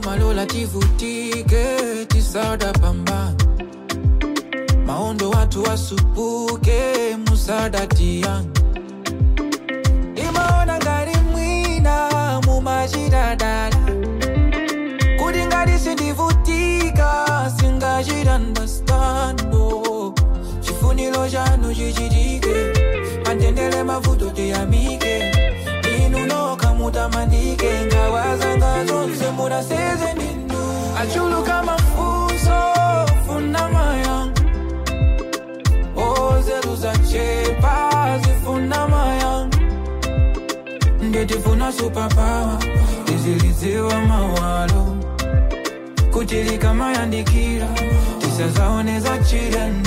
malola tivutike tisada pambana maondo watu wasupuke musada tiyanga imaona ngati mwina mumachitadala kuti ngati sindivutika singachitandastando chifuniro chanu chichitike pandendele mavuto tiyamike inu nokha mutamandike ngawazanga zonse munaseze ndinu achuluka mafunso funa mayanga ozeru zachepa zifuna mayanga ndetifuna superpower tizilidziwa mawalo kutilika mayandikira tisazaoneza chilendo